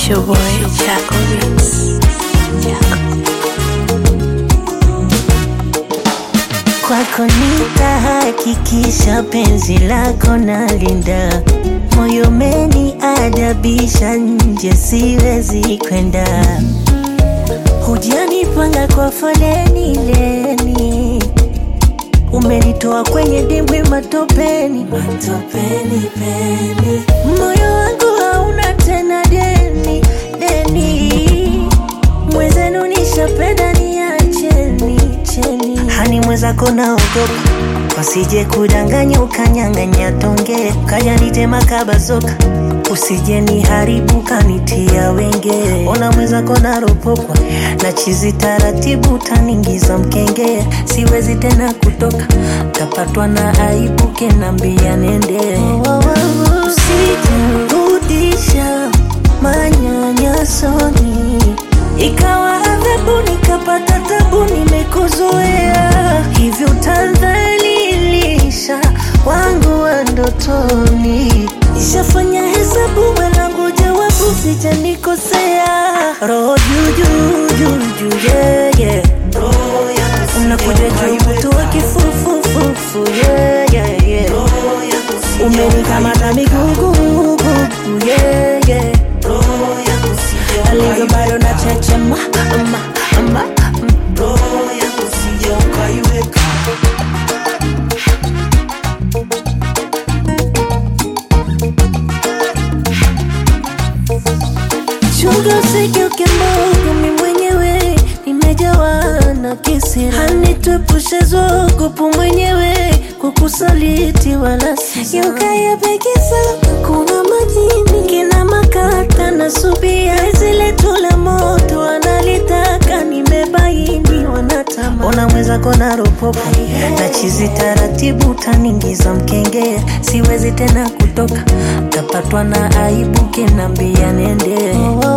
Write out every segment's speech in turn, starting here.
It's your boy Chaco Beats. Kwako nitahakikisha penzi lako nalinda, moyo meni adabisha, nje siwezi kwenda. Hujanipanga kwa foleni leni, umenitoa kwenye dimbwi matopeni, matopeni peni. Moyo wangu hauna tena deni, deni mwezenu nishapenda niacheni cheni hani mwezako naogopa wasije kudanganya ukanyang'anya tonge kaja nitema kabazoka usije niharibu kanitia wenge ona mwezako naropokwa na chizi taratibu taningiza mkenge siwezi tena kutoka tapatwa na aibu kenambia nende usijirudisha manyanyasoni ikawa adhabu nikapata tabu nimekuzoea hivyo utadhalilisha wangu wa ndotoni ishafanya hesabu mwanangu jawabu sijanikosea roho juujuu yeye unakuja juu mtu wa kifufufufu yeye umenikamata migugugugu yeye alivyo bado na chechema ama, ama, chunga usigeuke mbogo mi mwenyewe nimejawa na kisira hanitwepushe zogopu mwenyewe kukusaliti wala yukayapekisa kuna majini kina makata na subia zile tula moto analitaka nimebaini wanatama ona mwezako na ropopo na chizi taratibu taningiza mkenge siwezi tena kutoka tapatwa na aibu kenambia nende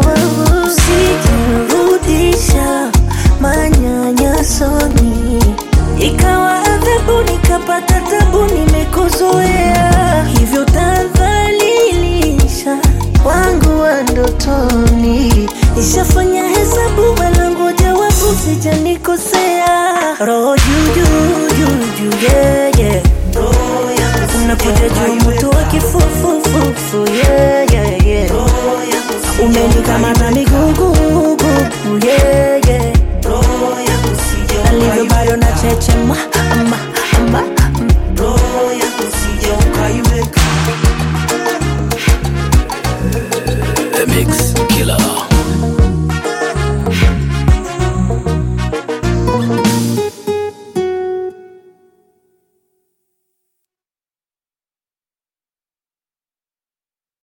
usijirudisha manyanyasoni ikawa adhabu nikapata tabu nimekuzoea hivyo tadhalilisha wangu wa ndotoni ishafanya hesabu wanangu jawabu sijanikosea roho juujuu yeye unakuja juu mtu wa kifufufufu yeye umenikamata migugugugu yeye alivyo bado na chechema